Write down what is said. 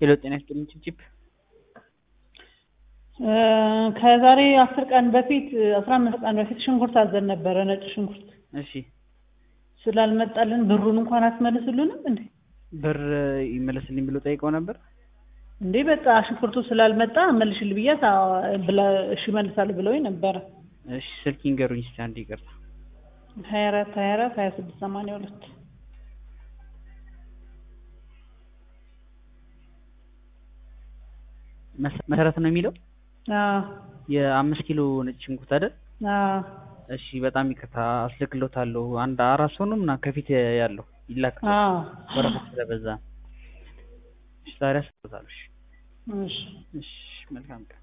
ሄሎ ጤና ይስጥልኝ ቺፕ ከዛሬ አስር ቀን በፊት አስራ አምስት ቀን በፊት ሽንኩርት አዘን ነበረ ነጭ ሽንኩርት እሺ ስላልመጣልን ብሩን እንኳን አትመልሱልንም እንዴ ብር ይመለስልኝ ብሎ ጠይቀው ነበር እንዴ በቃ ሽንኩርቱ ስላልመጣ መልሽል ብያት እሺ መልሳለሁ ብለውኝ ነበረ እሺ ስልክ ይንገሩኝ እስኪ አንድ ይቅርታ ሀያ አራት ሀያ አራት ሀያ ስድስት ሰማንያ ሁለት መሰረት ነው የሚለው አዎ የአምስት ኪሎ ነጭ ሽንኩርት አይደል አዎ እሺ በጣም ይቅርታ አስልክሎታለሁ አንድ አራት ሰው ነው ምናምን ከፊት ያለው ይላካል አዎ ወረቀት ስለበዛ እሺ ዛሬ አስልክሎታለሁ እሺ እሺ እሺ መልካም ቀን